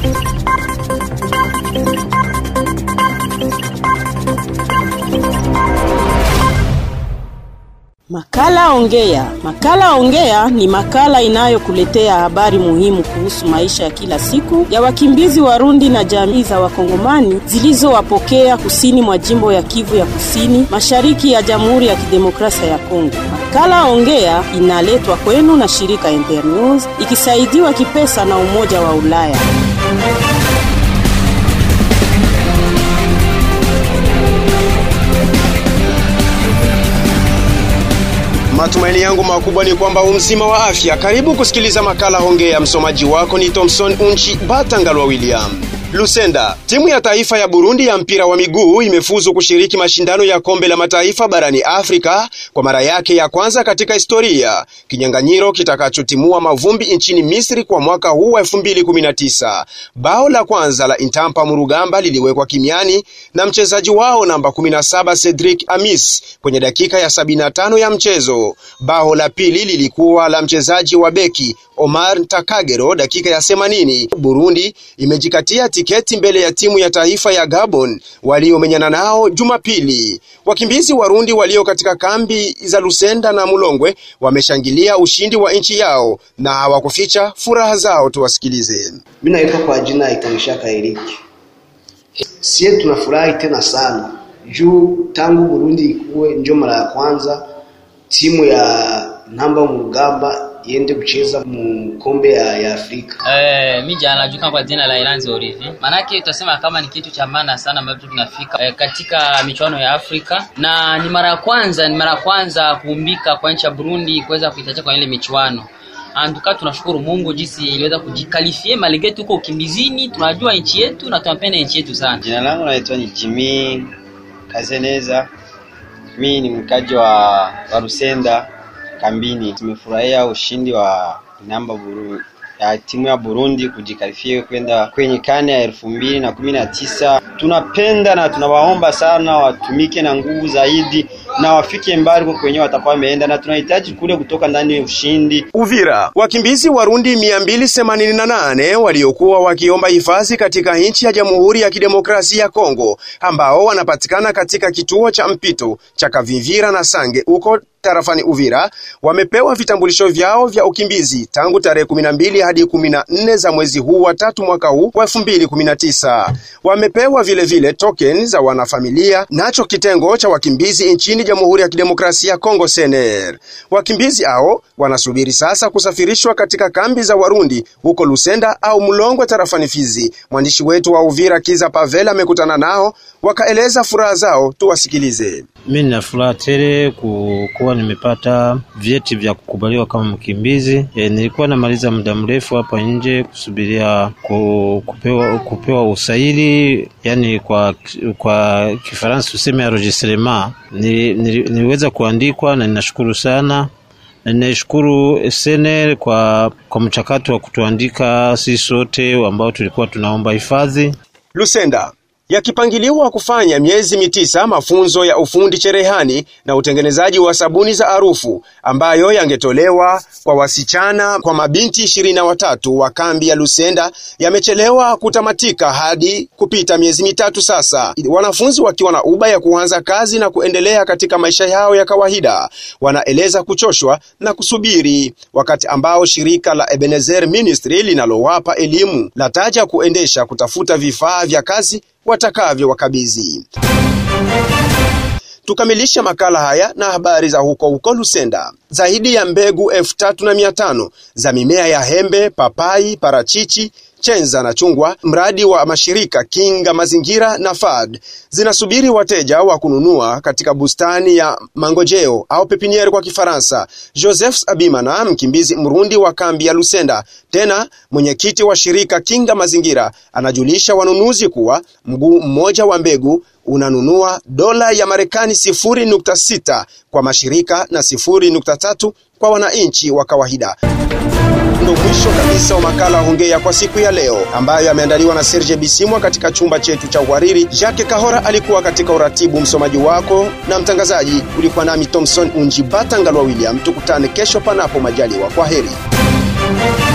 Makala Ongea. Makala Ongea ni makala inayokuletea habari muhimu kuhusu maisha ya kila siku ya wakimbizi Warundi na jamii za Wakongomani zilizowapokea kusini mwa jimbo ya Kivu ya Kusini, mashariki ya Jamhuri ya Kidemokrasia ya Kongo. Makala Ongea inaletwa kwenu na shirika Internews ikisaidiwa kipesa na Umoja wa Ulaya. Matumaini yangu makubwa ni kwamba umzima wa afya. Karibu kusikiliza makala Hongea. Msomaji wako ni Thomson Unchi Batangalwa William. Lusenda. Timu ya taifa ya Burundi ya mpira wa miguu imefuzu kushiriki mashindano ya kombe la mataifa barani Afrika kwa mara yake ya kwanza katika historia, kinyang'anyiro kitakachotimua mavumbi nchini Misri kwa mwaka huu wa 2019. Bao la kwanza la Intampa Murugamba liliwekwa kimiani na mchezaji wao namba 17 Cedric Amis kwenye dakika ya 75 ya mchezo. Bao la pili lilikuwa la mchezaji wa beki Omar Takagero dakika ya 80. Burundi imejikatia tiketi mbele ya timu ya taifa ya Gabon waliomenyana nao Jumapili. Wakimbizi Warundi walio katika kambi za Lusenda na Mulongwe wameshangilia ushindi wa nchi yao na hawakuficha furaha zao. Tuwasikilize. Mimi naitwa kwa jina Itanishaka Eriki. Sie tunafurahi tena sana juu tangu Burundi ikuwe njo mara ya kwanza timu ya namba mugamba iende kucheza mu kombe ya, ya Afrika. Eh, mi jana najuka kwa jina la Iranzi Orivi. Manake tutasema kama ni kitu cha maana sana ambacho tunafika eh, katika michuano ya Afrika na ni mara ya kwanza, ni mara ya kwanza kuumbika kwa nchi ya Burundi kuweza kuitacha kwa ile michuano. Antuka tunashukuru Mungu jinsi iliweza kujikalifie malege tuko ukimbizini, tunajua nchi yetu na tunapenda nchi yetu sana. Jina langu naitwa ni Jimmy Kazeneza. Mi ni mkaji wa, wa Rusenda kambini. Tumefurahia ushindi wa namba buru, ya timu ya Burundi kujikalifia kwenda kwenye kane ya elfu mbili na kumi na tisa. Tunapenda na tunawaomba sana watumike na nguvu zaidi na wafike mbali kwa kwenye watakuwa wameenda, na tunahitaji kule kutoka ndani ya ushindi. Uvira, wakimbizi Warundi 288 waliokuwa wakiomba hifadhi katika nchi ya Jamhuri ya Kidemokrasia ya Kongo ambao wanapatikana katika kituo cha mpito cha Kavimvira na Sange huko tarafani Uvira wamepewa vitambulisho vyao vya ukimbizi tangu tarehe 12 hadi 14 za mwezi huu wa tatu mwaka huu wa 2019. Wamepewa vile vile token za wanafamilia nacho kitengo cha wakimbizi nchini Jamhuri ya Kidemokrasia ya Kongo SNR. Wakimbizi hao wanasubiri sasa kusafirishwa katika kambi za Warundi huko Lusenda au Mulongwe tarafani Fizi. Mwandishi wetu wa Uvira Kiza Pavela amekutana nao wakaeleza furaha zao, tuwasikilize. Mimi nina furaha tele kuwa nimepata vyeti vya kukubaliwa kama mkimbizi. E, nilikuwa namaliza muda mrefu hapa nje kusubiria ku, kupewa, kupewa usaili, yani kwa kwa Kifaransa tuseme enregistrement. Nili, nili, niliweza kuandikwa na ninashukuru sana na ninashukuru SNL kwa, kwa mchakato wa kutuandika sisi sote ambao tulikuwa tunaomba hifadhi. Lusenda yakipangiliwa kufanya miezi mitisa mafunzo ya ufundi cherehani na utengenezaji wa sabuni za harufu ambayo yangetolewa kwa wasichana kwa mabinti ishirini na watatu wa kambi ya Lusenda yamechelewa kutamatika hadi kupita miezi mitatu sasa, wanafunzi wakiwa na uba ya kuanza kazi na kuendelea katika maisha yao ya kawaida. Wanaeleza kuchoshwa na kusubiri, wakati ambao shirika la Ebenezer Ministry linalowapa elimu lataja kuendesha kutafuta vifaa vya kazi watakavyo wakabizi. Tukamilisha makala haya na habari za huko huko Lusenda. Zaidi ya mbegu elfu tatu na mia tano za mimea ya hembe, papai, parachichi chenza na chungwa, mradi wa mashirika Kinga Mazingira na FAD zinasubiri wateja wa kununua katika bustani ya Mangojeo au pepiniere kwa Kifaransa. Joseph Abimana, mkimbizi Mrundi wa kambi ya Lusenda, tena mwenyekiti wa shirika Kinga Mazingira, anajulisha wanunuzi kuwa mguu mmoja wa mbegu unanunua dola ya Marekani 0.6 kwa mashirika na 0.3 kwa wananchi wa kawaida. Ndo mwisho kabisa wa makala Hongea kwa siku ya leo, ambayo yameandaliwa na Serge Bisimwa katika chumba chetu cha uhariri. Jacques Kahora alikuwa katika uratibu, msomaji wako na mtangazaji ulikuwa nami Thomson Unji Batangalwa William. Tukutane kesho panapo majaliwa. Kwa heri.